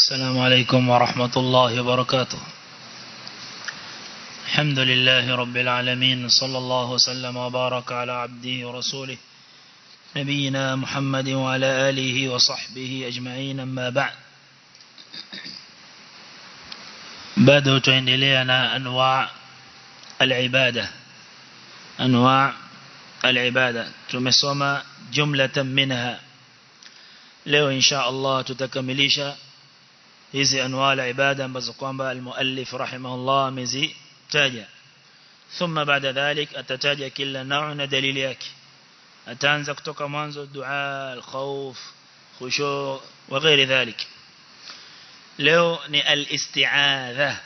السلام عليكم ورحمة الله وبركاته الحمد لله رب العالمين صلى الله وسلم وبارك على عبده ورسوله نبينا محمد وعلى آله وصحبه أجمعين أما بعد bado tuendelea na anwa al-ibada anwa al-ibada tumesoma jumlatan minha leo insha Allah tutakamilisha hizi anwa al-ibada ambazo kwamba al-muallif rahimahullah amezitaja thumma baada dhalik atataja kila nau na dalili yake ataanza kutoka mwanzo dua al-khawf khushu wa ghairi dhalik leo ni al-isti'adha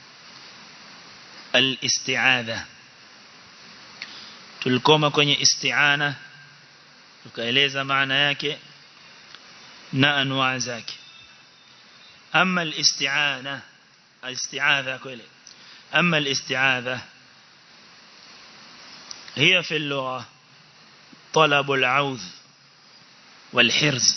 al-isti'adha tulikoma kwenye isti'ana tukaeleza maana yake na anwaa zake ama al-isti'ana al-isti'adha kweli ama al-isti'adha هي في اللغة طلب العوذ والحرز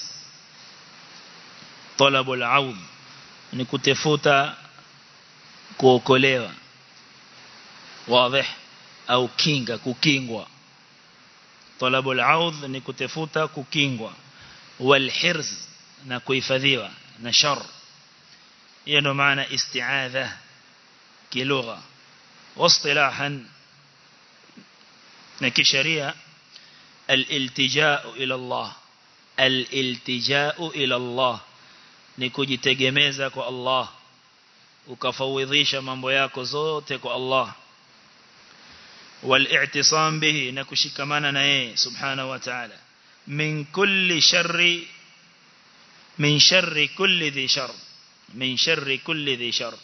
طلب العوذ ni kutafuta kuokolewa wazi au kinga kukingwa talabul audh ni kutafuta kukingwa wal hirz na kuhifadhiwa na shar hiyo ndo maana isti'adha kilugha واصطلاحا na kisheria الالتجاء الى الله الالتجاء الى الله ni kujitegemeza kwa Allah ukafawidhisha mambo yako zote kwa Allah wal-i'tisam bihi na kushikamana na yeye subhanahu wa ta'ala min kulli sharri min sharri kulli dhi shar min sharri kulli dhi shar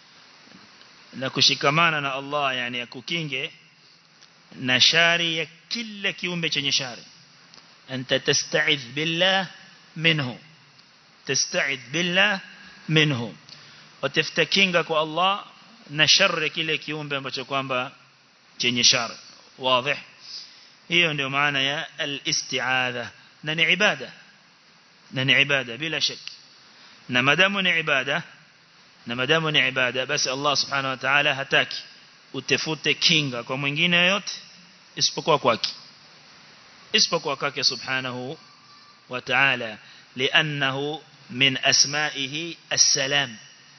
na kushikamana na Allah yani akukinge na shari ya kila kiumbe chenye shari anta tasta'idh billah minhu تستعذ بالله منه وتفتكينga kwa Allah na shari kile kiumbe ambacho kwamba chenye shari wazi hiyo ndio maana ya al-isti'adha na ni ibada na ni ibada bila shaki na madamu ni ibada na madamu ni ibada basi Allah subhanahu wa ta'ala hataki utafute kinga kwa mwingine yote isipokuwa kwake isipokuwa kwake subhanahu wa ta'ala لأنه من أسمائه السلام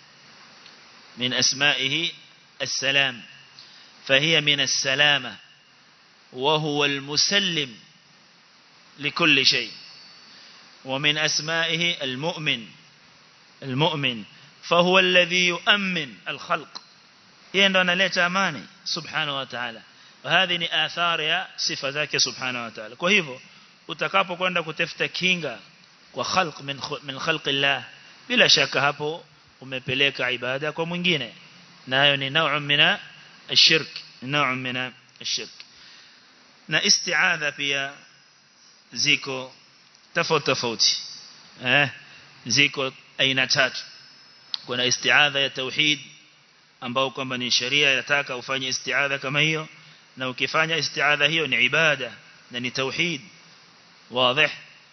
من أسمائه السلام فهي من السلامة وهو المسلم لكل شيء ومن أسمائه المؤمن المؤمن فهو الذي يؤمن الخلق يندون ليت أماني سبحانه وتعالى وهذه آثار يا صفة ذاك سبحانه وتعالى كهيفو utakapo kwenda kutafuta kinga kwa khalq min min khalqillah bila shaka hapo umepeleka ibada kwa mwingine nayo ni nau'un mina ashirk nau'un mina ashirk na isti'adha pia ziko tofauti tofauti eh ziko aina tatu kuna isti'adha ya tauhid ambao kwamba ni sheria yataka ufanye isti'adha kama hiyo na ukifanya isti'adha hiyo ni ibada na ni tauhid واضح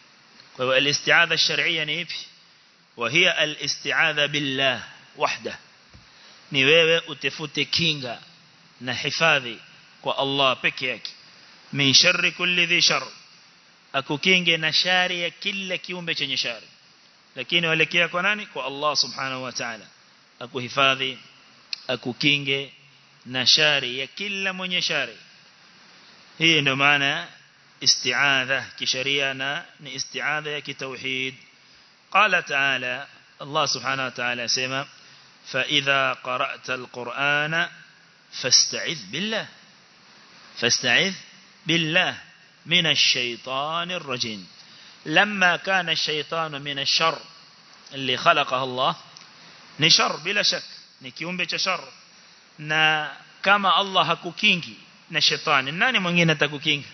والاستعاذة الشرعية نيبي وهي الاستعاذة بالله وحده ni wewe utafute kinga na hifadhi kwa Allah peke yake min sharri kulli dhi shar akukinge na shari ya kila kiumbe chenye shari lakini walekea kwa nani kwa Allah subhanahu wa ta'ala akuhifadhi akukinge na shari ya kila mwenye shari hii ndio maana استعاذة كشريانا استعاذة كتوحيد قال تعالى الله سبحانه وتعالى سيما فإذا قرأت القرآن فاستعذ بالله فاستعذ بالله من الشيطان الرجيم لما كان الشيطان من الشر اللي خلقه الله نشر بلا شك نكيوم بيش شر na kama Allah hakukingi na shetani nani mwingine atakukinga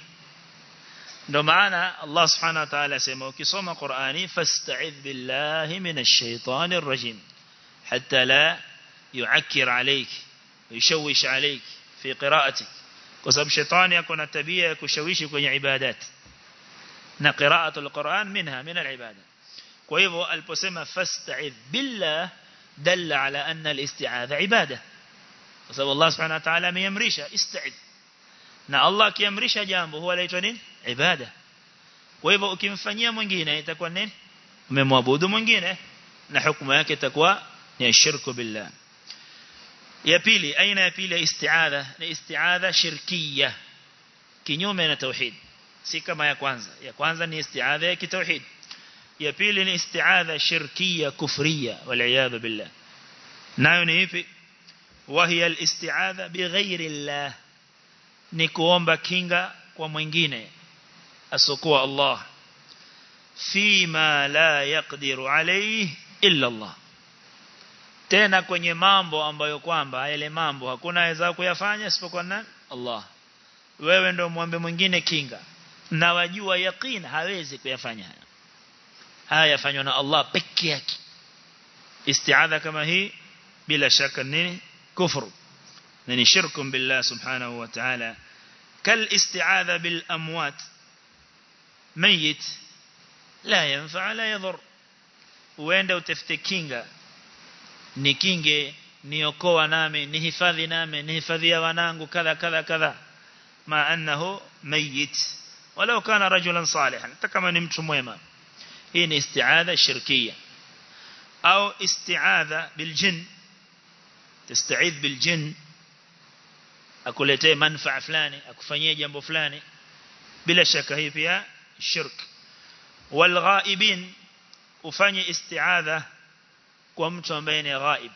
ndo maana Allah subhanahu wa ta'ala asema ukisoma Qur'ani fasta'idh billahi minash shaitanir rajim hatta la yu'akkir alayk yushawish alayk fi qira'atik kwa sababu shetani yako na tabia ya kushawishi kwenye ibadat na qira'atul Qur'an minha min al-ibada kwa hivyo aliposema fasta'idh billah dalla ala anna al-isti'adha ibada kwa sababu Allah subhanahu wa ta'ala ameamrisha ista'idh na Allah akiamrisha jambo huwa laitwa nini ibada kwa hivyo ukimfanyia mwingine itakuwa nini umemwabudu mwingine na hukumu yake itakuwa ni shirku billah ya pili aina ya pili ya isti'adha ni isti'adha shirkiyya kinyume na tauhid si kama ya kwanza ya kwanza ni isti'adha ya kitauhid ya pili ni isti'adha shirkiyya kufriyya wal billah nayo ni ipi وهي الاستعاذة بغير الله ni kuomba kinga kwa mwingine asokuwa Allah fima la yaqdiru alayhi illa Allah tena kwenye mambo ambayo kwamba yale mambo hakuna aweza kuyafanya isipokuwa nani Allah wewe ndio muombe mwingine kinga na wajua yaqeen hawezi kuyafanya haya haya yafanywa na Allah peke yake isti'adha kama hii bila shaka nini kufru ni shirku billah subhanahu wa ta'ala kal isti'adha bil amwat mayit la yanfa la yadhur uende utafute kinga nikinge niokoa nami nihifadhi nami nihifadhia wanangu kadha kadha kadha ma annahu mayit walau kana rajulan salihan hata kama ni mtu mwema hii ni isti'adha shirkiyya au isti'adha bil jinn tasta'idh bil jinn akuletee manfaa fulani akufanyie jambo fulani bila shaka hii pia shirk wal ghaibin ufanye isti'adha kwa mtu ambaye ni ghaib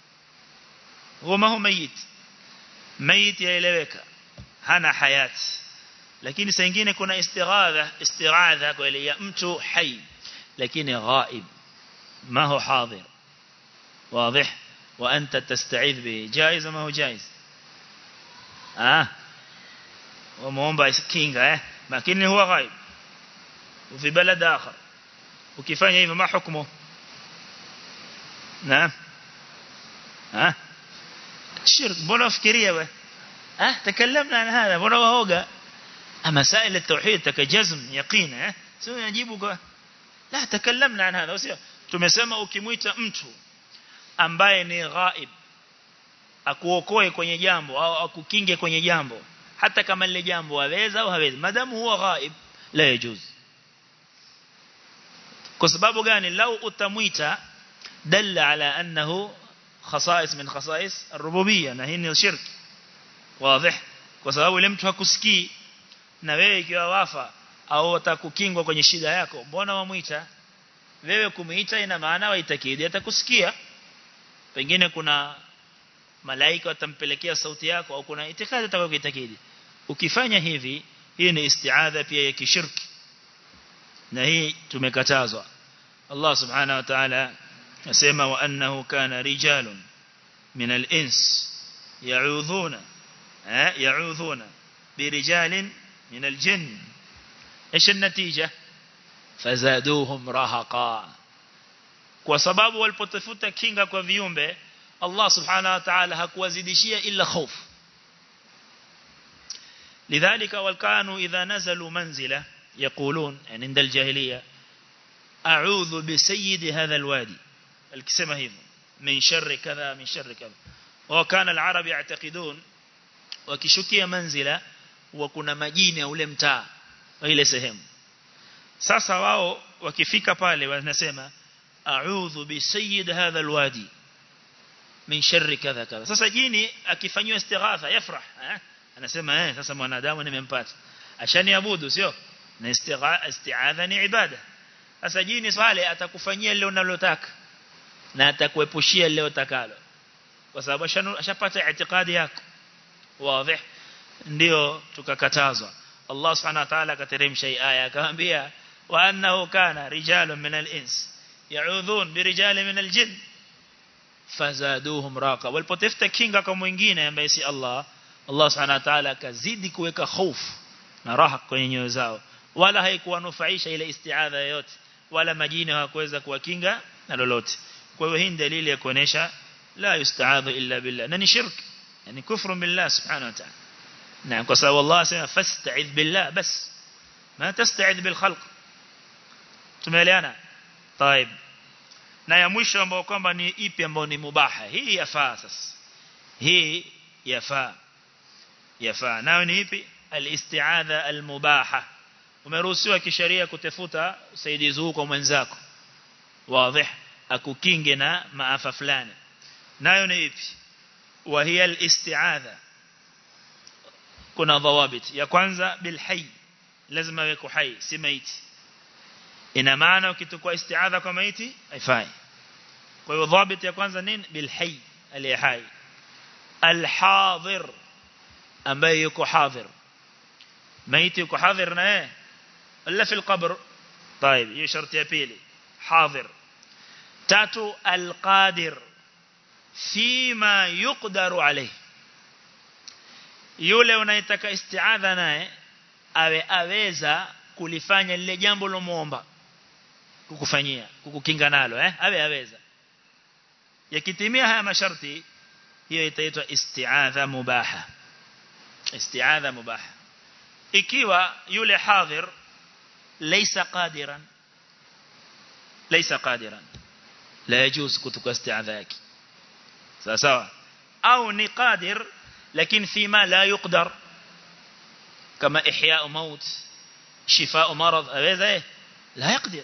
huwa mayit mayit yaeleweka hana hayat lakini saa nyingine kuna istighadha istighadha kwa ile ya mtu hai lakini ghaib ما هو حاضر واضح وأنت تستعيذ به جائز ما هو جائز آه وموomba kinga eh lakini huwa ghaib وفي بلد آخر ukifanya hivyo ma hukumu naam ah shirk mbona fikiria wewe ah تكلمنا عن هذا mbona waoga مسائل التوحيد تكجزم يقين eh sio najibu kwa la تكلمنا عن هذا sio tumesema ukimwita mtu ambaye ni ghaib akuokoe kwenye jambo au akukinge kwenye jambo hata kama lile jambo haweza au hawezi madamu huwa ghaib la yajuz kwa sababu gani lau utamwita dalla ala annahu khasais min khasais ar-rububiyyah na hii ni shirk wazi kwa sababu ile mtu hakusikii na wewe ikiwa wafa au atakukingwa kwenye shida yako mbona wamuita wewe kumuita ina maana waitakidi atakusikia pengine kuna malaika watampelekea sauti yako au kuna itikadi atakayoitakidi ukifanya hivi hii ni isti'adha pia ya kishirki na hii tumekatazwa Allah subhanahu wa ta'ala asema wa annahu kana rijalun min al-ins ya'udhuna ya'udhuna birijalin min al-jinn ايش النتيجه fazaduhum rahaqa kwa sababu walipotafuta kinga kwa viumbe Allah subhanahu wa ta'ala hakuwazidishia illa khauf lidhalika walkanu idha nazalu manzila yaqulun yani inda aljahiliya a'udhu bi sayyid hadha alwadi alikisema hivyo min sharri kadha min sharri kadha wa kana alarab ya'taqidun wakishukia manzila wa kuna majini ya ule mtaa wa ile sehemu sasa wao wakifika pale wanasema a'udhu bi sayyid hadha alwadi min sharri kadha kadha sasa jini akifanywa istighatha yafrah eh? anasema eh sasa mwanadamu nimempata ashaniabudu sio na isti'adha ni ibada sasa jini swale atakufanyia lile unalotaka na atakuepushia lile utakalo kwa sababu ashapata itikadi yako wazi ndio tukakatazwa Allah subhanahu wa ta'ala akateremsha aya akamwambia wa annahu kana rijalun min al-ins ya'udhun bi rijalin min al-jinn fazaduhum raqa walipotafuta kinga kwa mwingine ambaye si Allah Allah subhanahu wa ta'ala akazidi kuweka hofu na raha kwenye nyoyo zao wala haikuwanufaisha ile isti'adha yoyote wala majini hawakuweza kuwakinga na lolote kwa hiyo hii dalili ya kuonesha la yusta'adhu illa billah na ni shirk yani kufru billah subhanahu wa ta'ala نعم قصة الله سيما فاستعذ بالله بس ما تستعذ بالخلق تماليانا طيب na ya mwisho ambao kwamba ni ipi ambao ni mubaha hii yafaa sasa hii yafaa yafaa nayo ni ipi al-isti'adha al-mubaha umeruhusiwa kisheria kutafuta usaidizi huu kwa mwenzako wazi akukinge na maafa fulani nayo ni ipi wa hiya al-isti'adha kuna dhawabit ya kwanza bil hayy lazima weko hai si maiti ina maana ukitukua isti'adha kwa maiti haifai kwa hiyo dhabit ya kwanza nini bil hayy aliye hai al hadir ambaye yuko hadhir maiti yuko hadhir na yeye wala fi alqabr طيب hiyo sharti ya pili hadhir tatu alqadir fima yuqdaru alayhi yule unayetaka isti'adha naye awe aweza kulifanya lile jambo lomuomba kukufanyia kukukinga nalo eh awe aweza yakitimia haya masharti hiyo itaitwa isti'adha mubaha isti'adha mubaha ikiwa yule hadhir laysa qadiran laysa qadiran la yajuz kutuka isti'adha yake sawa sawa au ni qadir lakini fima la yuqdar kama ihya maut شفاء مرض هذا ايه لا يقدر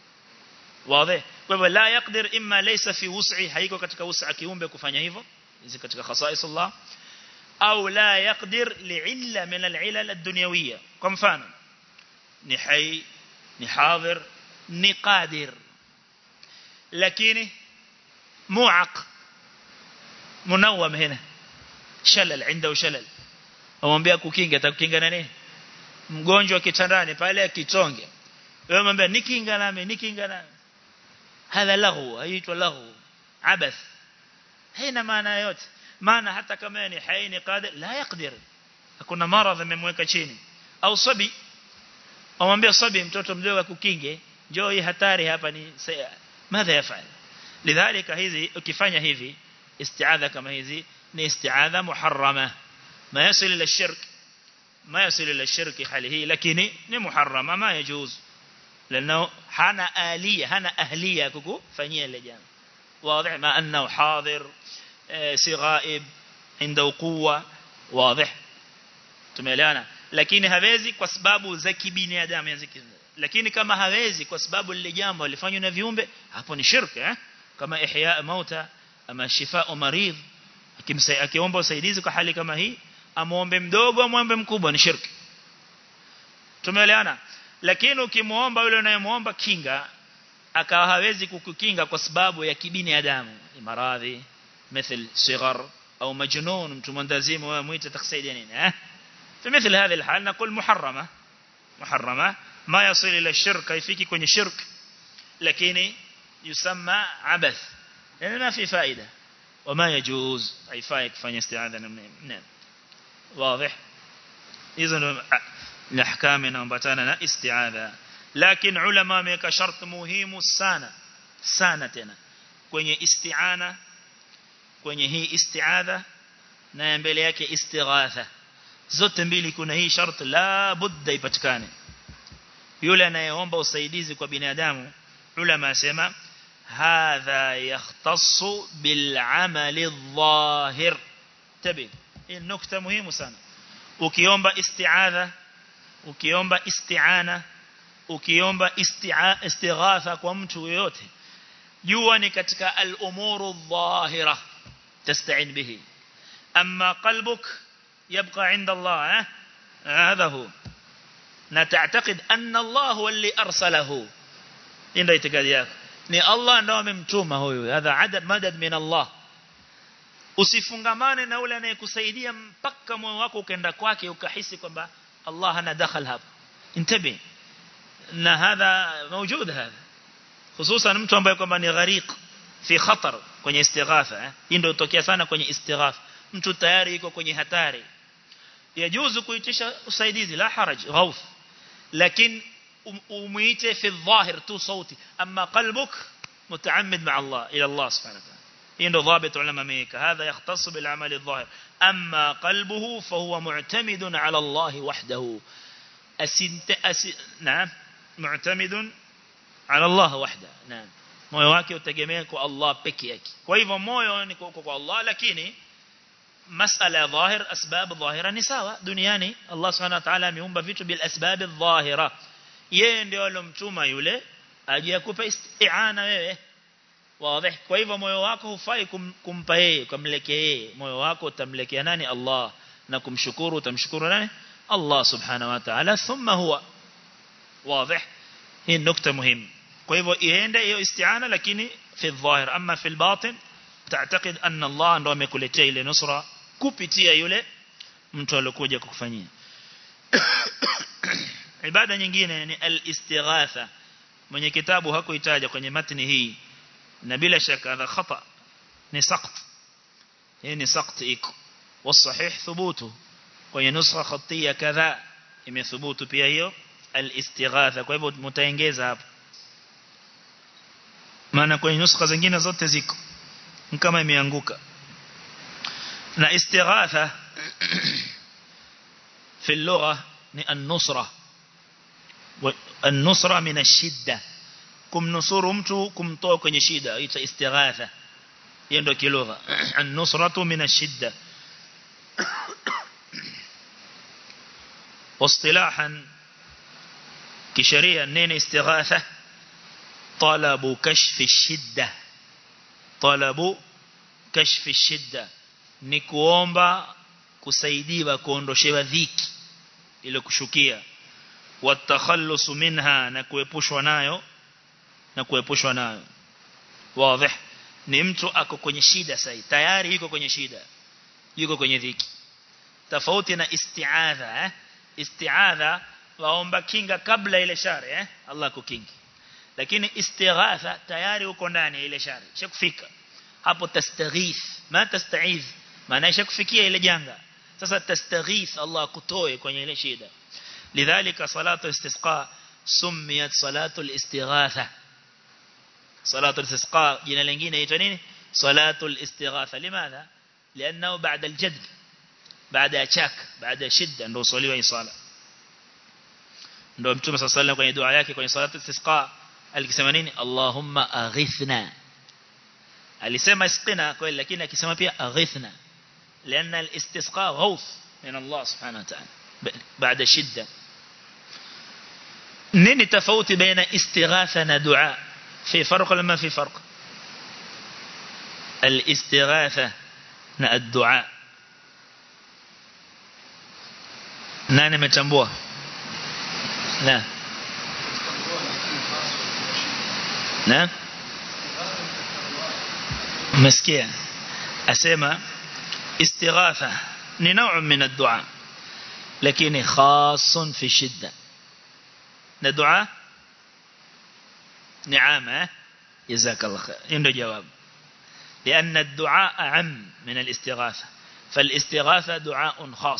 واضح kwa la yaqdir imma laysa fi wus'i haiko katika wus'a kiumbe kufanya hivyo hizi katika khasais Allah au la yaqdir li'illa min al'ilal ad-dunyawiyya kwa mfano ni hai ni hadhir ni qadir lakini mu'aq munawwam hina shalal عنده shalal amwambia kukinga atakukinga na nini mgonjwa kitandani pale akitonge wewe mwambie nikinga nami nikinga nami hadha lahu haitwa lahu abath haina maana yote maana hata kama ni haini qadir la yaqdir hakuna maradhi amemweka chini au sabi amwambia sabi mtoto mdogo akukinge njoo hii hatari hapa ni madha yafanya lidhalika hizi ukifanya hivi isti'adha kama hizi ni isti'adha muharrama ma yasil ila shirk ما يصل إلى الشرك حاله لكن محرمة ما يجوز لأنه هنا آلية هنا أهلية كوكو فنيا لجان واضح ما أنه حاضر سغائب عنده قوة واضح tumeelewana lakini hawezi kwa sababu za kibinadamu yaziki lakini kama hawezi kwa sababu lile jambo lilifanywa na viumbe hapo ni shirka eh? kama ihya mauta ama shifaa maridh akiomba usaidizi kwa hali kama hii amuombe mdogo amuombe mkubwa ni shirki tumeelewana lakini ukimuomba yule unayemuomba kinga akawa hawezi kukukinga kwa sababu ya kibinadamu maradhi مثل صغر أو مجنون mtu mwendazimu wewe muite takusaidia nini eh في مثل هذه الحال نقول محرمة محرمة ما يصل إلى الشرك يفيكي kwenye shirk lakini يسمى عبث لأن ما في فائدة وما يجوز haifai kufanya isti'adha namna واضح إذن الأحكام نمبتنا استعاذة لكن علماء ميك شرط مهم sana sana tena kwenye isti'ana kwenye hii isti'adha na mbele yake istighatha zote mbili kuna hii sharti la budda ipatikane yule anayeomba usaidizi kwa binadamu ulama asema hadha yahtassu bil amali adh-dhahir tabi hii nukta muhimu sana ukiomba isti'adha ukiomba isti'ana ukiomba istighatha kwa mtu yoyote jua ni katika al-umuru adh-dhahira tasta'in bihi amma qalbuk يبقى عند الله هذا هو نتعتقد أن الله هو اللي أرسله إن اعتقادي yako ni Allah ndo amemtuma huyu hadha adad madad min Allah usifungamane na ule anayekusaidia mpaka moyo wako ukaenda kwake ukahisi kwamba Allah hana dakhal hapa intabi na hadha موجود هذا خصوصا mtu ambaye kwamba ni gharik fi khatar kwenye istighatha hii ndio hutokea sana kwenye istighatha mtu tayari yuko kwenye hatari yajuzu kuitisha usaidizi la haraj ghauf lakini umuite fi dhahir tu sauti amma qalbuk mutaammid ma Allah ila Allah subhanahu wa ta'ala hii ndio dhabit ulama meka hadha yahtassu bil amal adh-dhahir amma qalbuhu fa huwa mu'tamidun ala Allah wahdahu asint na'am mu'tamidun ala Allah wahda naam moyo wake utegemea kwa Allah peke yake kwa hivyo moyo ni kwa, kwa Allah lakini masala ya dhahir asbab dhahira ni sawa duniani Allah subhanahu wa ta'ala ameumba vitu bil asbab dhahira yeye ndio alomtuma yule aje akupe isti'ana wewe wazi kwa hivyo moyo wako hufai kum, kumpa yeye kumlekea yeye moyo wako utamlekea nani Allah na kumshukuru utamshukuru nani Allah subhanahu wa ta'ala thumma huwa wazi hii nukta muhimu kwa hivyo iende hiyo isti'ana lakini fi dhahir ama fi batin تعتقد أن الله ndo amekuletea ile nusra kupitia yule mtu aliyokuja kukufanyia ibada nyingine ni al-istighatha mwenye kitabu hakuitaja kwenye matni hii na bila shaka hadha khata ni saqt hii ni saqt iko والصحيح ثبوته kwenye nusra khatia kadha imethubutu pia hiyo al-istighatha kwa hivyo mtaongeza hapo maana kwenye nuskha zingine zote ziko kama imeanguka na istighatha في اللغة النصرة النصرة من الشدة kumnusuru mtu kumtoa kwenye shida ita istighatha hiyo ndio kilugha an-nusratu min ash-shidda واصطلاحا kisheria neno istighatha talabu kashfi ash-shidda talabu kashfi ash-shidda ni kuomba kusaidiwa kuondoshewa dhiki ile kushukia watakhallusu minha na kuepushwa nayo na kuepushwa nayo wazi ni mtu ako kwenye shida sasa tayari yuko kwenye shida yuko kwenye dhiki tofauti na isti'adha eh isti'adha waomba kinga kabla ile shari eh Allah kukingi lakini istighatha tayari uko ndani ile shari shakufika hapo tastaghith ma tasta'iz maana shakufikia ile janga sasa tastaghith Allah kutoe kwenye ile shida lidhalika salatu istisqa sumiyat salatu al-istighatha salatu al-istisqa jina lingine inaitwa nini salatu al-istighatha limadha لانه بعد الجدب بعد اشاك بعد شده ndio swaliwa hii sala ndio mtume صلى الله kwenye dua yake kwenye salatu istisqa alikisema nini Allahumma aghithna alisema isqina kweli lakini akisema pia aghithna لأن الاستسقاء غوث من الله سبحانه وتعالى بعد شدة نين تفوت بين استغاثة دعاء في فرق ولا ما في فرق الاستغاثة الدعاء nani metambua na na umesikia asema استغاثة نوع من الدعاء لكن خاص في الشدة ندعاء نعامة جزاك الله خير عنده جواب لأن الدعاء أعم من الاستغاثة فالاستغاثة دعاء خاص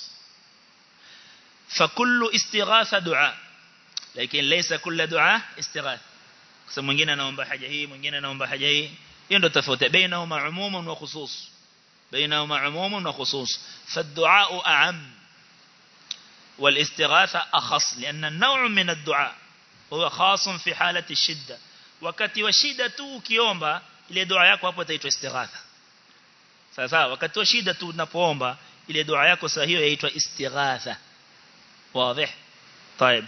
فكل استغاثة دعاء لكن ليس كل دعاء استغاثة mwingine anaomba haja hii mwingine anaomba haja hii hiyo ndio tofauti bainahuma umumun wa khusus بينهما عموم وخصوص فالدعاء أعم والاستغاثة أخص لأن النوع من الدعاء هو خاص في حالة الشدة wakati wa shida tu ukiomba ile dua yako hapo itaitwa istighatha sasa wakati wa shida tu unapoomba ile dua yako sasa hiyo yaitwa istighatha wazi طيب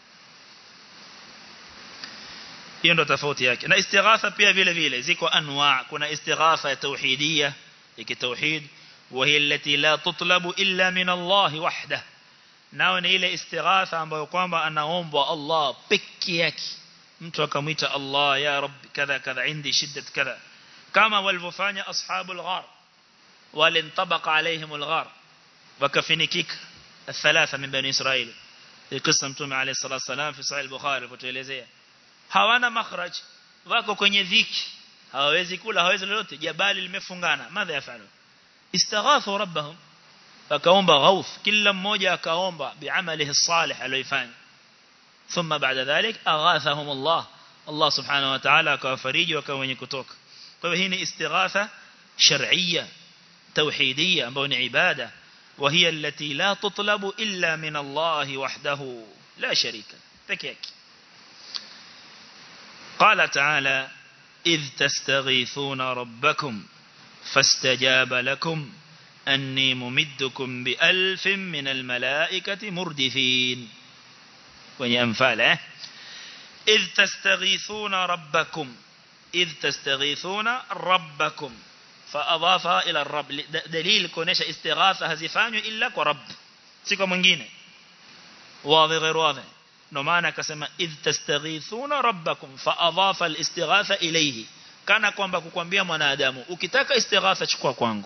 hiyo ndo tofauti yake na istighatha pia vile vile ziko anwa kuna istighatha ya tauhidiyya كتوحيد وهي التي لا تطلب إلا من الله وحده nao ni ile istighatha ambayo kwamba anaomba Allah peke yake mtu akamwita Allah ya rabbi kadha kadha indi shiddat kadha kama walivyofanya ashabul ghar walintabaqa alaihim alghar wakafinikika الثلاثه من بني اسرائيل القصه mtume عليه الصلاه والسلام في صحيح البخاري kutuelezea hawana makhraj wako kwenye dhiki hawawezi kula hawawezi lolote jabali limefungana madha yafalu istaghathu rabbahum akaomba ghauf kila mmoja akaomba biamalihi salih aliyofanya thumma baada dhalik aghathahum Allah Allah subhanahu wa ta'ala akawafariji wakawa wenye kutoka kwa hivyo hii ni istighatha shar'iyya tauhidiyya ambayo ni ibada وهي التي لا تطلب إلا من الله وحده لا شريك peke yake قال تعالى إذ تستغيثون ربكم فاستجاب لكم أني ممدكم بألف من الملائكة مردفين وني أنفاله إذ تستغيثون ربكم إذ تستغيثون ربكم فأضافها إلى الرب دليل كونيش استغاثة هزفان إلا كرب سيكو منجين واضح غير واضح نمانا كسما إذ تستغيثون ربكم فأضاف الاستغاثة إليه kana kwamba kukwambia mwanadamu ukitaka istighatha chukua kwangu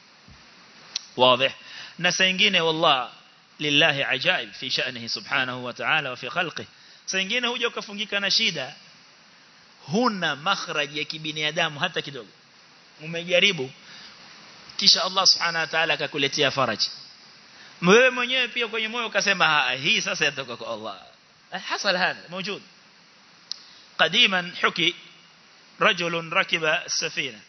wazi na saa nyingine wallah lillahi ajaib fi sha'nihi subhanahu wa ta'ala wa fi khalqi saa nyingine huja ukafungika na shida huna makhraj ya kibinadamu hata kidogo umejaribu kisha Allah subhanahu wa ta'ala akakuletea faraj wewe mwenyewe pia kwenye moyo ukasema hii sasa yatoka kwa Allah hasal hada موجود قديما حكي رجل ركب السفينة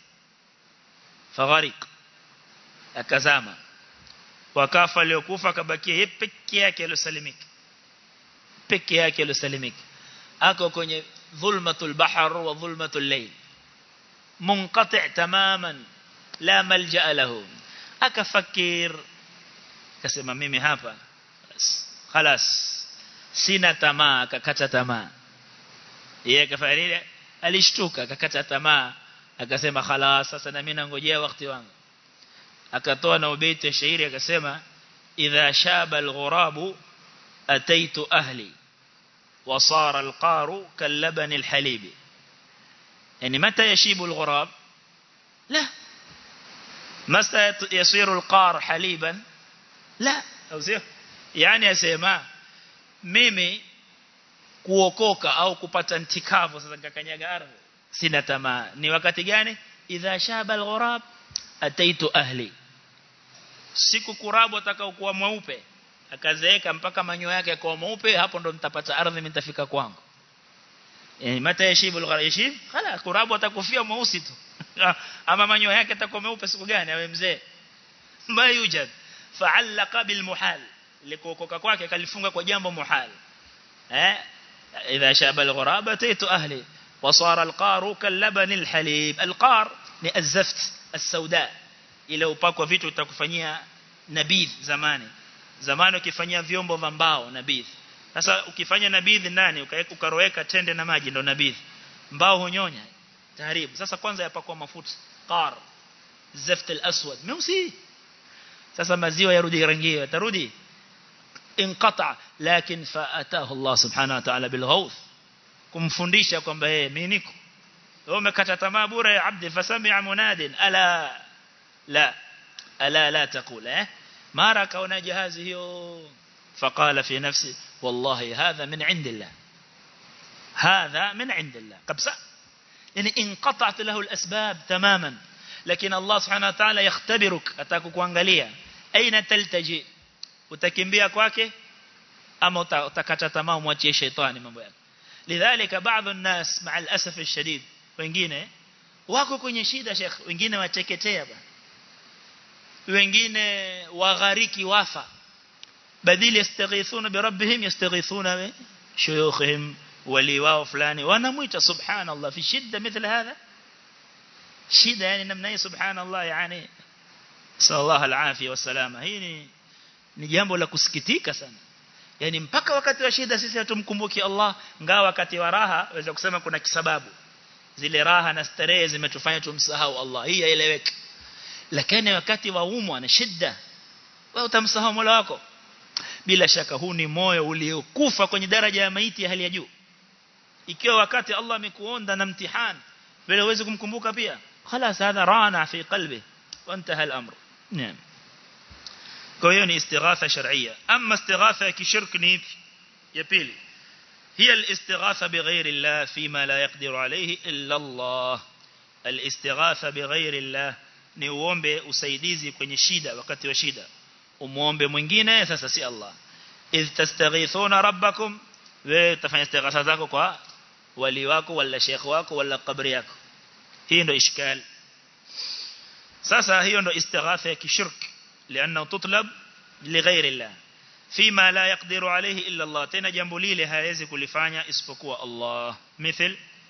فغرق akazama wakafa waliokufa akabakia yeye peke yake aliyosalimika peke yake aliyosalimika ako kwenye dhulmatul bahr wa dhulmatul layl munqati' tamaman la malja lahu akafakir akasema mimi hapa خلاص sina tamaa akakata tamaa yeye akafanya nini alishtuka akakata tamaa akasema khalas sasa na mimi nangojea wakati wangu akatoa na ubeti ya shairi akasema idha shaba alghurabu ataitu ahli وصار القار كاللبن الحليب يعني متى يشيب الغراب لا متى يصير القار حليبا لا أو سيو يعني أسيما mimi kuokoka au kupata ntikavu sasa nikakanyaga ardhi sina tamaa ni wakati gani idha shaba alghurab ataitu ahli siku kurabu atakao kuwa mweupe akazeeka mpaka manyoya yake yakawa mweupe hapo ndo nitapata ardhi nitafika kwangu yani mata yashibu alghurab yashib khala kurabu atakufia mweusi tu ama manyoya yake yatakuwa mweupe siku gani awe mzee ma yujad fa'allaqa bil muhal likuokoka kwake kalifunga kwa jambo muhal eh idha shaba alghurab ataitu ahli وصار القار كاللبن الحليب القار ni الزفت السوداء ile upakwa vitu utakufanyia nabidh zamani zamani ukifanyia vyombo vya mbao nabidh sasa ukifanya nabidh nani ukaroweka tende na maji ndo nabidh mbao hunyonya taharibu sasa kwanza yapakwa mafuta qar zaft al-aswad meusi sasa maziwa yarudi rangi yatarudi inqata lakini faatahu Allah subhanahu wa ta'ala bilghawth kumfundisha kwamba yeye mimi niko wewe umekata tamaa bure ya abdi fasami'a munadin ala la ala la taqul eh mara kaona jahazi hiyo faqala fi nafsi wallahi hadha min indillah hadha min indillah kabisa yani inqata'at lahu al-asbab tamaman lakini Allah subhanahu wa ta'ala yakhtabiruk atakukuangalia aina taltaji utakimbia kwake ama utakata tamaa umwachie shetani mambo yake lidhalika baadhi الناس مع الاسف الشديد wengine wako kwenye shida sheikh wengine wateketea bwana wengine waghariki wafa badili yastaghithuna bi rabbihim yastaghithuna bi shuyukhihim wali wao fulani wanamuita subhanallah fi shida مثل هذا shida yani namna hii subhanallah yani sallallahu alafia wasalama hii ni ni jambo la kusikitika sana yani mpaka wakati wa shida sisi hatumkumbuki Allah ngawa wakati wa raha waweza kusema kuna kisababu zile raha na starehe zimetufanya tumsahau Allah hii haieleweki lakini wakati wa umwa na shida wewe utamsahau Mola wako bila shaka huu ni moyo uliokufa kwenye daraja ya maiti ya hali ya juu ikiwa wakati Allah amekuonda na mtihani vile uweze kumkumbuka pia خلاص هذا رانا في قلبه وانتهى الأمر نعم kwa hiyo ni istighatha shar'iyya amma istighatha kishirk ni ipi ya pili hiya al-istighatha bighayri Allah fima la yaqdiru alayhi illa Allah al-istighatha bighayri Allah ni uombe usaidizi kwenye shida wakati wa shida umuombe mwingine sasa si Allah idh tastaghithuna rabbakum wewe utafanya istighatha zako kwa wali wako wala sheikh wako wala kabri yako hii ndo ishkal sasa hiyo ndo istighatha ya kishirk لانه تطلب لغير الله فيما لا يقدر عليه الا الله tena jambo lile hawezi kulifanya isipokuwa Allah مثل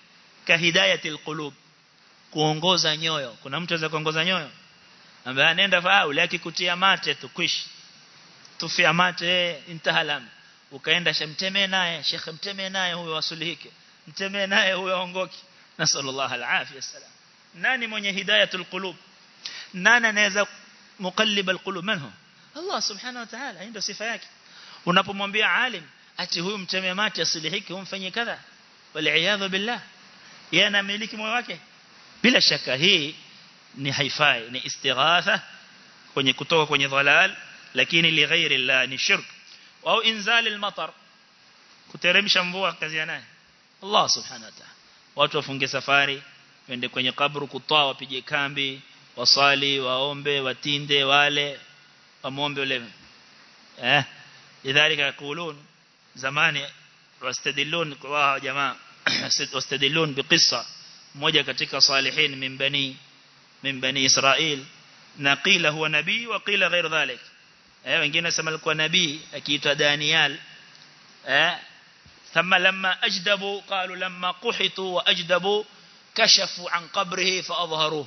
katika hidayatil qulub kuongoza nyoyo kuna mtu anaweza kuongoza nyoyo ambaye anaenda faulu akikutia mate tu kwish tufia mate intahalam ukaenda shamtemee naye shekh mtemee naye huyo wasulihike mtemee naye huyo aongoki nasallallahu alafia wasalam nani mwenye hidayatul qulub nani anaweza muqallib alqulub manhu Allah subhanahu wa ta'ala ndio sifa yake unapomwambia alim ati huyu mtemee mate asilihike umfanyie kadha wal billah yeye anamiliki moyo wake bila shaka hii ni haifai ni istighatha kwenye kutoka kwenye dhalal lakini li ghairi Allah ni shirk au inzal al-matar kuteremsha mvua kazi naye Allah subhanahu wa ta'ala watu wafunge safari wende kwenye kabru kutoa wapige kambi wasali waombe watinde wale wamuombe ule eh lidhalika yakulun zamani wastadillun kwa jamaa wastadillun biqissa mmoja katika salihin min bani min bani Israil na qila huwa nabii wa qila ghair dhalik eh wengine nasema alikuwa nabii akiitwa Daniel eh ثم لما أجدبوا قالوا لما قحطوا وأجدبوا كشفوا عن قبره فأظهروه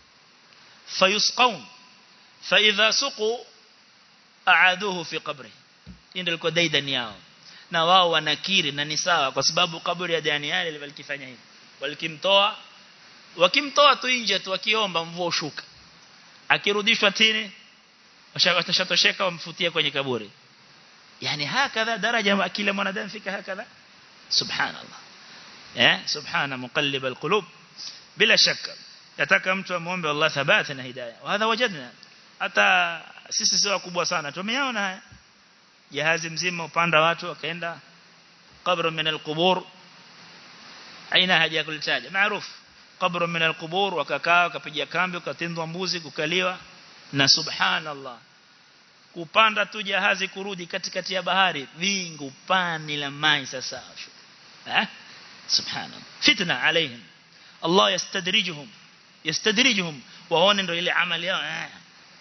فيسقون فإذا سقوا أعادوه في قبره ndio ilikuwa daidan yao na wao wanakiri na ni sawa kwa sababu kaburi ya Daniel walikifanya hivi walikimtoa wakimtoa tu nje tu wakiomba mvua ushuka akirudishwa tini watashatosheka wamfutie kwenye kaburi yani hakadha daraja kila mwanadamu fika hakadha subhanallah eh subhana muqallib alqulub bila shaka yataka mtu amuombe Allah thabata na hidayah wa hadha wajadna hata sisi sio wakubwa sana tumeona haya jahazi mzima upanda watu wakaenda qabr min alqubur aina haja kulitaja maarufu qabr min alqubur wakakaa wakapiga kambi wakatindwa mbuzi kukaliwa na subhanallah kupanda tu jahazi kurudi katikati ya bahari wingu pani la mai sasa eh subhanallah fitna alaihim Allah yastadrijuhum yastadrijuhum waone ndio ile amali yao eh.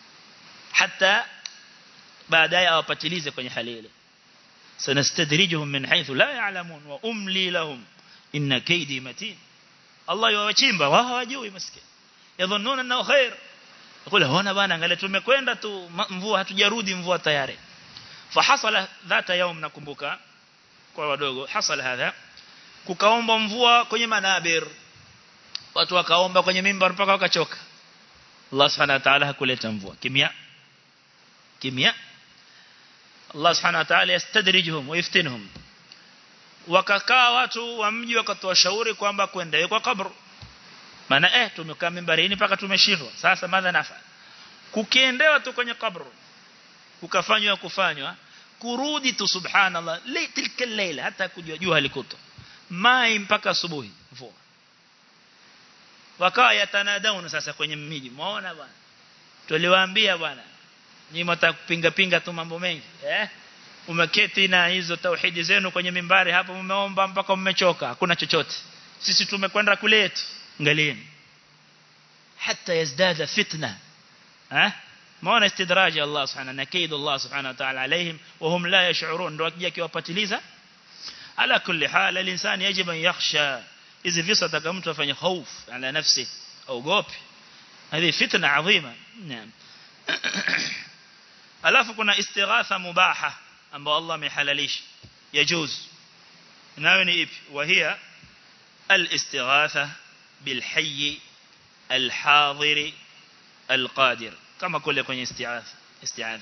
hata baadaye awapatilize kwenye hali ile sanastadrijuhum min haythu la ya'lamun wa umli lahum inna kaydi matin Allah yuwachimba wao hawajui maskini yadhunnuna annahu khair yakula hona bana angalia tumekwenda tu mvua hatujarudi mvua tayari fahasala dhata yaum nakumbuka kwa wadogo hasala hadha kukaomba mvua kwenye manabir watu wakaomba kwenye mimbar mpaka wakachoka Allah subhanahu wa ta'ala hakuleta mvua kimya kimya Allah subhanahu wa ta'ala yastadrijuhum wa yaftinuhum wakakaa watu wa mji wakatoa shauri kwamba kwenda kwa kabru maana eh tumekaa mimbarini mpaka tumeshindwa sasa madha nafa kukiendewa tu kwenye kabru ukafanywa kufanywa kurudi tu subhanallah tilka leila hata kujua jua halikuto mai mpaka asubuhi mvua wakawa yatanadauna sasa kwenye miji muona bwana tuliwaambia bwana nyinyi mtakupinga pinga tu mambo mengi eh umeketi na hizo tauhidi zenu kwenye mimbari hapo mmeomba mpaka mmechoka hakuna chochote sisi tumekwenda kuletu angalieni hata yazdada fitna eh maana istidraji Allah subhanahu na kaid Allah subhanahu wa ta'ala alaihim wa hum la yash'urun ndio akija kiwapatiliza ala kulli hal al-insan yajib an yakhsha hizi visa taka mtu afanye hofu ala nafsi ogopi hadi fitna adhima naam alafu kuna istighatha mubaha ambao Allah amehalalisha yajuz nayo ni ipi wahia al-istighatha بالحي الحاضر القادر kama kule kwenye isti'adha isti'adha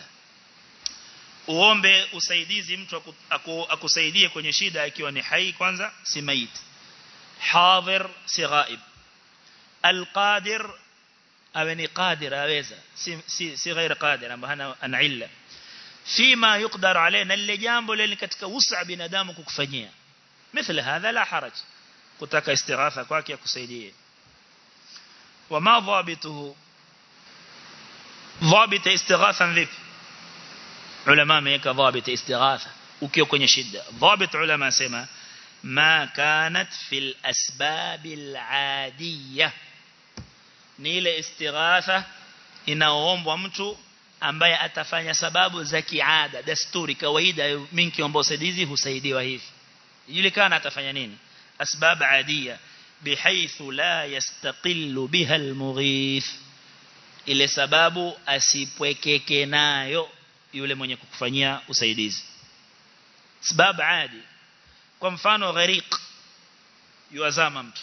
uombe usaidizi mtu akusaidie kwenye shida akiwa ni hai kwanza si mait hadir si ghaib alqadir awe ni qadir aweza si si, si ghair qadir ambaye hana ana illa fima yuqdar alayna ile jambo lile katika usa binadamu kukufanyia مثل هذا لا حرج kutaka istighatha kwake akusaidie wama dhabituhu dhabita istighatha vipi ulama ameweka dhabita istighatha ukiwa kwenye shida dhabit ulama sema ma kanat fil asbab al adiyah ni ile istighatha inaoombwa mtu ambaye atafanya sababu za kiada desturi kawaida mingi ambao usaidizi husaidiwa hivi ijulikana atafanya nini asbab adia bihaithu la yastaqillu biha almughith ile sababu asipwekeke nayo yule mwenye kukufanyia usaidizi sababu adi kwa mfano gharik yuazama mtu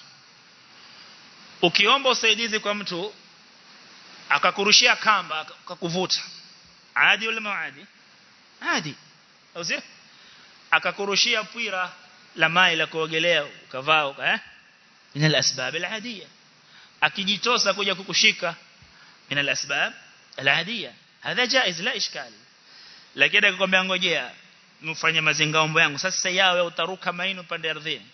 ukiomba usaidizi kwa mtu akakurushia kamba akakuvuta adi yule maadi adi au sio akakurushia pwira la mai la kuogelea ukavaa eh min al-asbab al-adiyya akijitosa kuja kukushika min al-asbab al-adiyya hadha jaiz la ishkali lakini akikwambia ngojea mfanye mazingaombo yangu sasa yawe utaruka maino pande ardhini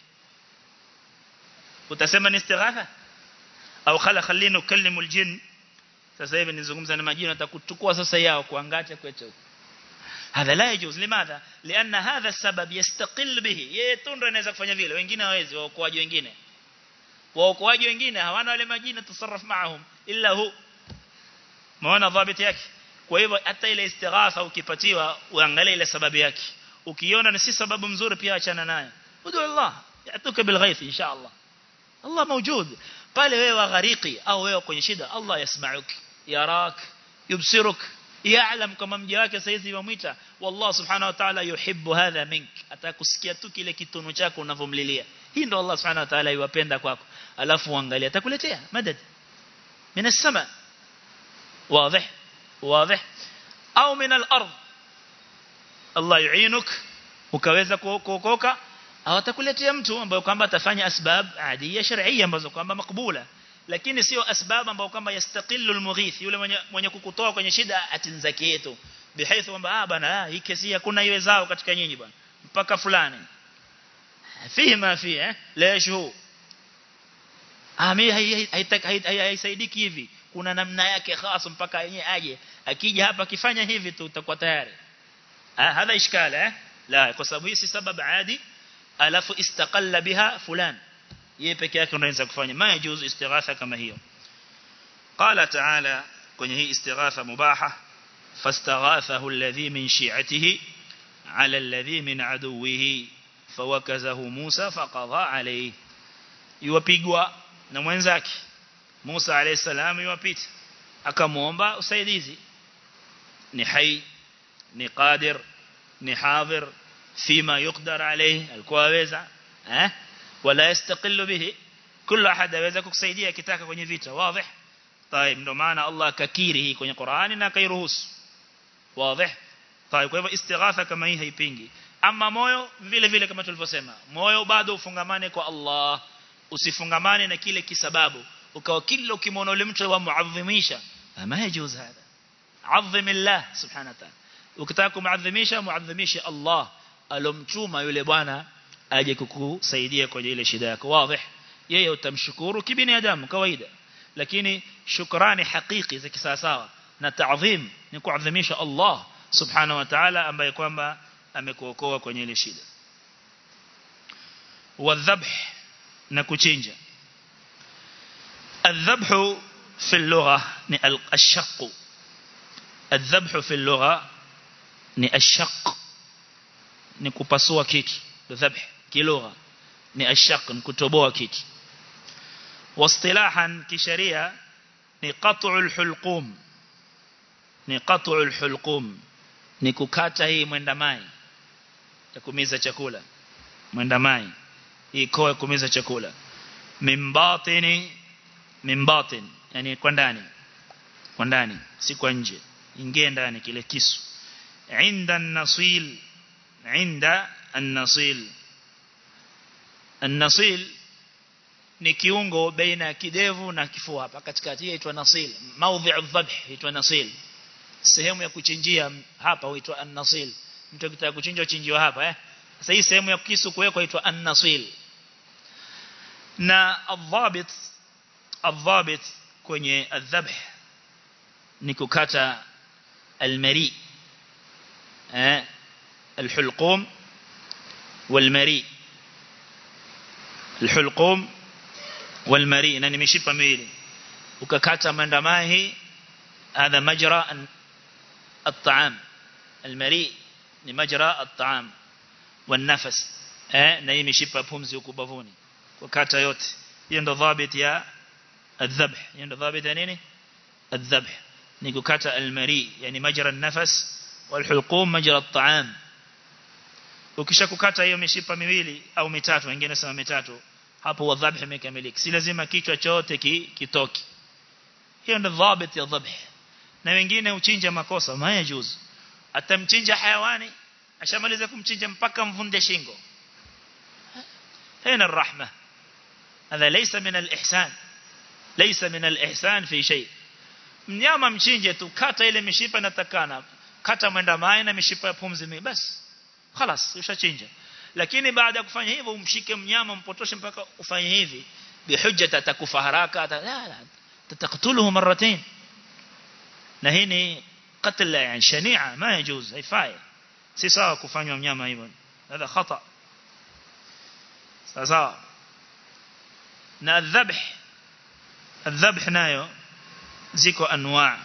utasema ni istighatha au khala khallina ukallimu aljin sasa hivi nizungumza na majini atakuchukua sasa yao kuangata kwetu هذا لا يجوز لماذا لأن هذا السبب يستقل به يتندر inaweza kufanya vile wengine hawezi waokoaji wengine waokoaji wengine hawana wale majini tusarraf maahum illa hu maana dhabiti yake kwa hivyo hata ile istighatha ukipatiwa uangalie ile sababu yake ukiona ni si sababu mzuri pia achana nayo udu Allah yatuka bil ghaith insha Allah Allah موجود pale wewe waghariki au wewe kwenye shida Allah yasma'uk yarak yubsiruk ya'lam kama mja wake saizi yamwita wallah subhanahu wa ta'ala yuhibbu hadha mink atakusikia tu kile kitono chako unavomlilia hii ndo Allah subhanahu wa ta'ala yuwapenda kwako alafu uangalia atakuletea madad min as-sama واضح واضح au min al-ard Allah yuinuk ukaweza kuokoka au atakuletea mtu ambaye kwamba atafanya asbab adiya shar'iyya ambazo kwamba makbula lakini sio asbab ambazo kwamba yastaqillu almughith yule mwenye mwenye kukutoa kwenye shida atinzaki yetu bihaithu kwamba ah bana hii kesi hakuna iwezao katika nyinyi bwana mpaka fulani fihi ma fi eh lesh hu ami haisaidiki hivi kuna namna yake khas mpaka yenyewe aje akija hapa akifanya hivi tu utakuwa tayari ah hadha ishkala eh la kwa sababu hii si sababu adi alafu istaqalla biha fulan yeye peke yake unaweza kufanya ma yajuzu istighatha kama hiyo qala ta'ala kwenye hii istighatha mubaha fastaghathahu alladhi min shi'atihi ala alladhi min aduwihi fawakazahu Musa faqadha alayhi yuwapigwa na mwenzake Musa alayhi salam yuwapita akamuomba usaidizi ni hai ni qadir ni hadhir فيما يقدر عليه alikuwa aweza eh wala yastaqillu bihi kila ahad aweza kukusaidia kitaka kwenye vita wazi طيب ndo maana Allah kakiri hii kwenye Qur'ani na kairuhusu wazi طيب kwa hivyo istighatha kama hii haipingi ama moyo vile vile kama tulivyosema moyo bado ufungamane kwa Allah usifungamane na kile kisababu ukawa kila ukimwona yule mtu wa muadhimisha ma yajuz hada azim Allah subhanahu wa ta'ala ukitaka kumuadhimisha muadhimishe Allah alomtuma yule bwana aje kukusaidia kwenye ile shida yako wazi yeye utamshukuru kibinadamu kawaida lakini shukrani hakiki za kisawasawa na taadhim ni kuadhimisha Allah subhanahu wa ta'ala ambaye kwamba amekuokoa kwenye ile shida wadhabh na kuchinja الذبح في اللغة الشق الذبح في اللغة ni ashaq ni kupasua kitu dhabh kilugha ni ashaq ni kutoboa kitu واصطلاحا kisheria ni qat'ul hulqum ni qat'ul hulqum ni kukata hii mwenda mai ya kumiza chakula mwenda mai hii koa kumiza chakula mimbatini mimbatin yani kwa ndani kwa ndani si kwa nje ingie ndani kile kisu عند النصيل عند النصيل النصيل ni kiungo baina ya kidevu na kifua hapa katikati hii inaitwa nasil maudhi'u dhabh inaitwa nasil sehemu ya kuchinjia hapa huitwa an-nasil mtu akitaka kuchinja uchinjiwa hapa eh sasa hii sehemu ya kisu kuwekwa inaitwa an-nasil na adhabit adhabit kwenye adhabh ni kukata al-mari eh الحلقوم والمري الحلقوم والمري na nimeshipa miwili ukakata mandamahi هذا مجرى الطعام المري ni majra at-ta'am wan-nafas eh na hii mishipa pumzi huko bavuni kukata yote hiyo ndo dhabit ya الذبح hiyo ndo dhabit ya nini الذبح ni kukata almari yani majra an-nafas والحلقوم مجرى الطعام ukisha kukata hiyo mishipa miwili au mitatu wengine sema mitatu hapo wadhabh imekamilika si lazima kichwa chote ki, kitoki hiyo ndio dhabit ya dhabh na wengine uchinja makosa mayajuz atamchinja hayawani ashamaliza kumchinja mpaka mvunde shingo هنا الرحمة هذا ليس من الإحسان ليس من الإحسان في شيء mnyama mchinje tu kata ile mishipa inatakana kata mwenda mai na mishipa ya pumzi mimi basi خلاص ushachinja lakini baada ya kufanya hivyo umshike mnyama mpotoshe mpaka ufanye hivi bihujja atakufa haraka la la tataktuluhu marratain na hii ni قتل يعني شنيعه ما يجوز haifai si sawa kufanywa mnyama hivyo هذا خطأ sawa na dhabh الذبح nayo ziko anwa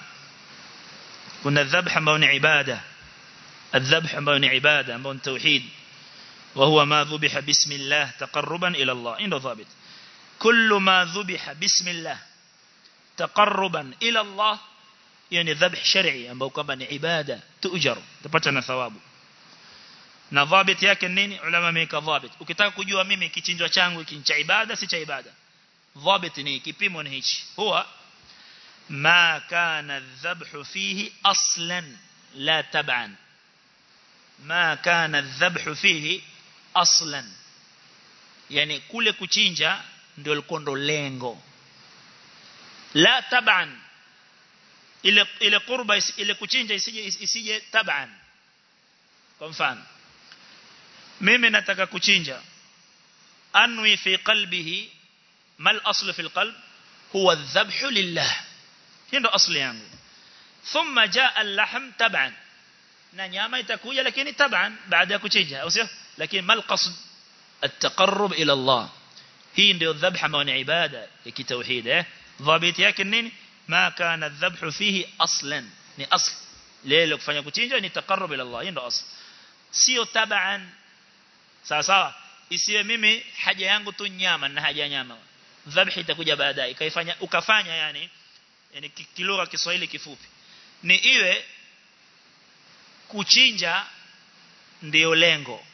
kuna dhabh ambao ni ibada الذبح ambao ni ibada ambao ni tauhid وهو ما ذبح بسم الله تقربا إلى الله إنه ضابط كل ما ذبح بسم الله تقربا إلى الله يعني ذبح شرعي ambao kwamba ni ibada tuujar utapata na thawabu na dhabit yake nini ulama wameka dhabit ukitaka kujua mimi kichinjwa changu hiki cha ibada si cha ibada dhabit ni kipimo ni hichi huwa ma kana adh-dhabhu fihi aslan la tab'an ma kana adh-dhabhu fihi aslan yani kule kuchinja ndio likondo lengo la tab'an ile ile qurba ile kuchinja isije isije tab'an kwa mfano mimi nataka kuchinja anwi fi qalbihi mal asl fi alqalb huwa adh-dhabhu lillah hiyo ndo asli yangu thumma jaa al-lahm tab'an na nyama itakuja lakini taban baada ya kuchinja au sio lakini mal qasd at-taqarrub ila Allah hii ndio dhabha ambayo ni ibada ya kitauhid eh dhabiti yake nini ma kana adh-dhabhu fihi aslan ni asl leo kufanya kuchinja ni taqarrub ila Allah hii ndio asl sio taban sawa sawa isiwe mimi haja yangu tu nyama na haja nyama dhabhi itakuja baadaye ikaifanya ukafanya yani yani kilugha Kiswahili kifupi ni iwe kuchinja ndio lengo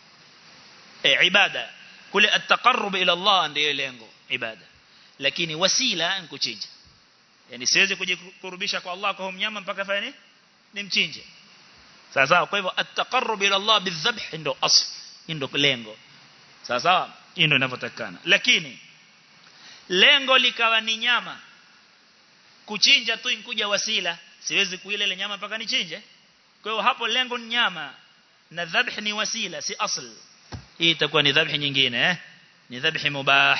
e, ibada kule at-taqarrub ila Allah ndio lengo ibada lakini wasila ni kuchinja yani siwezi kujikurubisha kwa Allah kwa mnyama mpaka fanye nimchinje sawa sawa kwa hivyo at-taqarrub ila Allah bidhabh ndio asl ndio lengo sawa sawa hii ndio inavyotakana lakini lengo likawa ni nyama kuchinja tu inkuja wasila siwezi kuila ile nyama mpaka nichinje kwa hiyo hapo lengo ni nyama na dhabh ni wasila si asl hii itakuwa ni dhabh nyingine eh ni dhabh mubah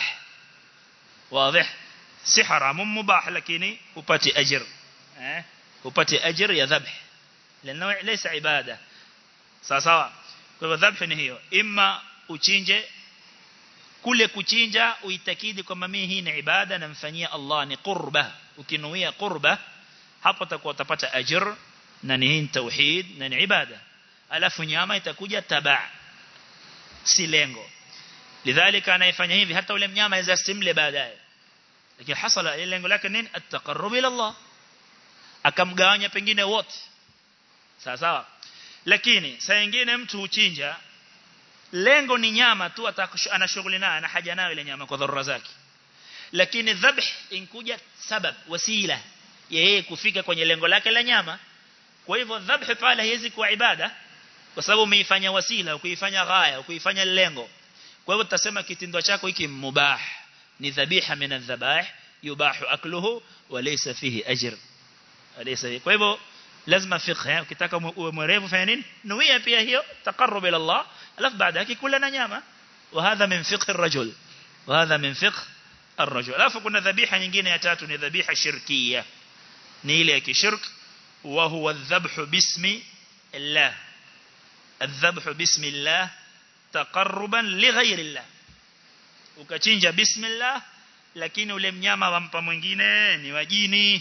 wazi si haramu mubah lakini upati ajr eh upati ajr ya dhabh lana laysa ibada sawa sawa kwa hivyo dhabh ni hiyo imma uchinje kule kuchinja uitakidi kwamba mimi hii ni ibada namfanyia Allah ni qurba ukinuia qurba hapo utakuwa utapata ajr na ni hii tauhid na ni ibada alafu nyama itakuja taba si lengo lidhalika anayefanya hivi hata ule mnyama aweza simle baadaye lakini hasala ile lengo lake nini at-taqarrub ila Allah akamgawanya pengine wote sawa sawa lakini saa nyingine mtu uchinja lengo ni nyama tu ana shughuli nayo ana haja nayo ile nyama kwa dharura zake lakini dhabh inkuja sabab wasila yeye kufika kwenye lengo lake la nyama kwa hivyo dhabh pale haiwezi kuwa ibada kwa sababu umeifanya wasila kuifanya ghaya kuifanya lengo kwa hivyo tutasema kitendo chako hiki mubah ni dhabiha min adh-dhabah yubahu akluhu wa laysa fihi ajr alaysa kwa hivyo lazima fiqh ukitaka uwe mwerevu fanya nini nuia pia hiyo taqarrub ila Allah alafu baada yake kula na nyama وهذا من فقه الرجل وهذا من فقه الرجل alafu kuna dhabiha nyingine ya tatu ni dhabiha shirkiyya ni ile ya kishirk وهو الذبح باسم الله الذبح باسم الله تقربا لغير الله ukachinja bismillah lakini ule mnyama wampa mwingine ni wajini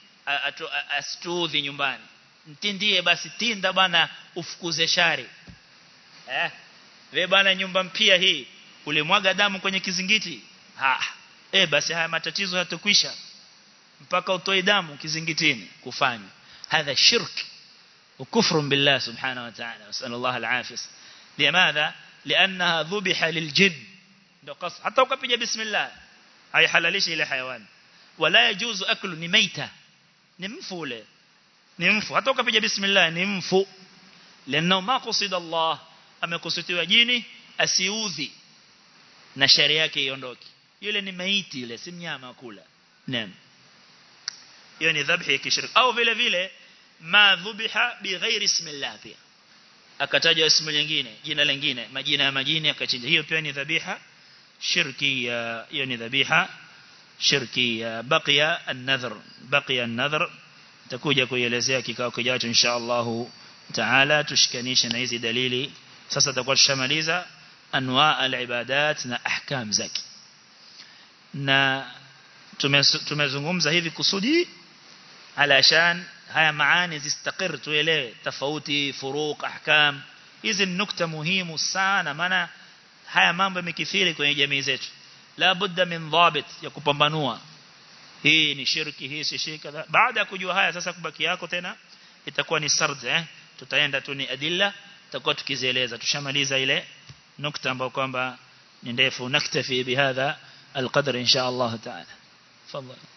astudhi nyumbani mtindie basi tinda bana ufukuze shari eh we bana nyumba mpia hii ulimwaga damu kwenye kizingiti ha eh basi haya matatizo hatakwisha mpaka utoe damu kizingitini kufanya hadha shirk وكفر بالله سبحانه وتعالى نسأل الله العافية لماذا لأنها ذبح للجن قص حتى وكبج بسم الله هاي حلاليش إلى حيوان ولا يجوز أكل نميتة نمفو له نمفو حتى وكبج بسم الله نمفو لأنه ما قصد الله أما قصد جيني أسيوذي na sharia yake iondoke yule ni maiti yule si mnyama kula naam hiyo ni dhabhi ya kishirki au vile vile ma dhubiha bighairi ismillah pia akataja ismu lingine jina lingine majina ya majini akachinja hiyo pia ni dhabiha shirki ya hiyo ni dhabiha shirki ya baqiya an-nadhr baqiya an-nadhr takuja kuielezea kikao kijacho insha Allah taala tushikanishe na hizi dalili sasa tutakuwa tushamaliza anwa al-ibadat na ahkam zake na tumezungumza hivi kusudi alashan haya maani zistakir tuelewe tofauti furuq ahkam hizi nukta muhimu sana maana haya mambo yamekithiri kwenye jamii zetu la budda min dhabit ya kupambanua hii ni shirki hii si shirki baada ya kujua haya sasa kubaki yako tena itakuwa ni sard eh tutaenda tu ni adilla tutakuwa tukizieleza tushamaliza ile nukta ambayo kwamba ni ndefu naktafi bihadha القدر إن شاء الله تعالى تفضل